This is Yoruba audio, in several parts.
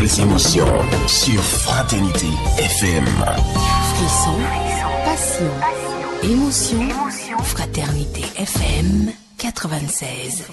belles émotions sur Fraternité FM. Frisson, passion, émotion, Fraternité FM 96.5.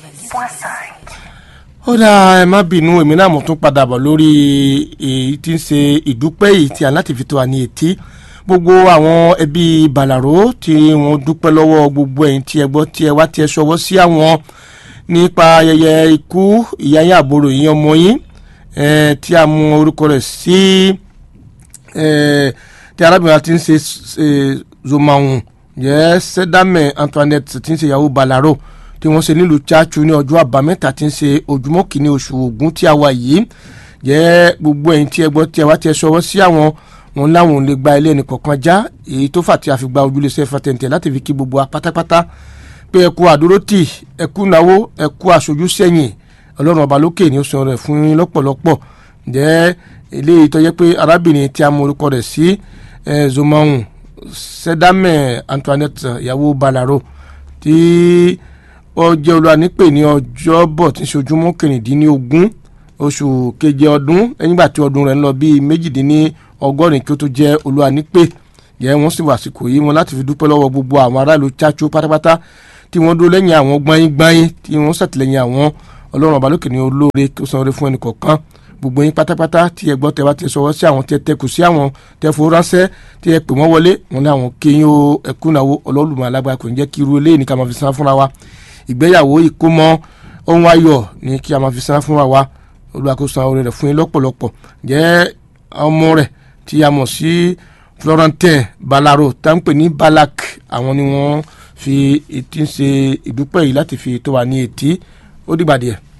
ó dáa ẹ má bínú èmi náà mo tún padà bọ̀ lórí èyí tí ń ṣe ìdúpẹ́ yìí tí a láti fi tó wa ní etí gbogbo àwọn ẹbí bàlàró tí wọ́n dúpẹ́ lọ́wọ́ gbogbo ẹ̀yin tí ẹ gbọ́ tí ẹ wá tí ẹ ṣọwọ́ sí àwọn nípa ayẹyẹ ikú ìyá yín àbúrò yín ọmọ yín eh, tí a mú orúkọ rẹ̀ sí eh, tí arábìnrin ti ń ṣe eh, zomahun yẹ sẹdámẹ Antoinette tí ń ṣe ìyàwó bàlàró tí wọ́n ṣe nílùú chachu ní ọjọ́ àbámẹ́ta tí ń ṣe ojúmọ́ kìíní oṣù Ògún tí a wà yìí jẹ́ gbogbo ẹ̀yin tí ẹ gbọ́ tí ẹ wá tí ẹ ṣọwọ́ sí àwọn wọn láwọn ò lè gba ilé ẹnì kọ̀ọ̀kan já èyí tó fà tí a fi gba ojúlẹ̀ṣẹ̀ fatẹ̀ǹtẹ̀ láti fi kí gbogbo wa pátápátá pé ẹ kú àdúrótì ẹ kú náwó ẹ kú aṣojú sẹ́yìn ọlọ́run ọba lókè ní oṣù rẹ̀ fún yín lọ́pọ̀lọpọ̀ jẹ́ eléyìí tó yẹ pé arábìnrin tí a mọ orúkọ rẹ̀ sí zomahun sẹdámẹ Antoinette ìyàwó balaro tí ó jẹ́ olùwànípè ní ọjọ́bọ̀ tí ń ṣe ojúmọ́ kẹrìndínlógún oṣù keje ọdún nígbà tí ọdún rẹ̀ ń lọ bíi méjìdínlọ́gọ́rin kí ó tó jẹ́ olùwànípè yẹ wọ́n sì wà síkò yìí wọn láti fi dúpẹ́ lọ́wọ́ gbogbo àwọn aráàlú chacho pátápátá tí wọ́n dúró lẹ́yìn àwọn gbáyìn-gbáyìn tí wọ́n ṣàtìlẹ́yìn àwọn ọlọ́run ọba lókè ní olóore kí ó san oore fún ẹnì kọ̀ọ̀kan gbogbo yín pátápátá tí ẹ gbọ́ tẹ bá ti sọwọ́ sí àwọn tí ẹ tẹkù sí àwọn tẹ fowó ránṣẹ́ tí ẹ pè wọ́n wọlé wọn ní àwọn kéyìn o ẹkúnnáwó ọlọ́lùmọ̀ alágbára kò ní jẹ́ kí irú eléyìí ní ká máa fi san fúnra wa ìgbéyàwó ìkómọ ohun ayọ̀ ní kí a máa fi san fúnra wa olùwàkóso àwọn orin rẹ̀ fún yín lọ́pọ̀lọpọ̀ jẹ́ ọmọ rẹ̀ tí a mọ̀ sí Florentin Balaro tá ń pè ní Balak àwọn ni wọ́n fi etí ń ṣe ìdúpẹ́ yìí láti fi tó wa ní etí ó dìgbà díẹ̀.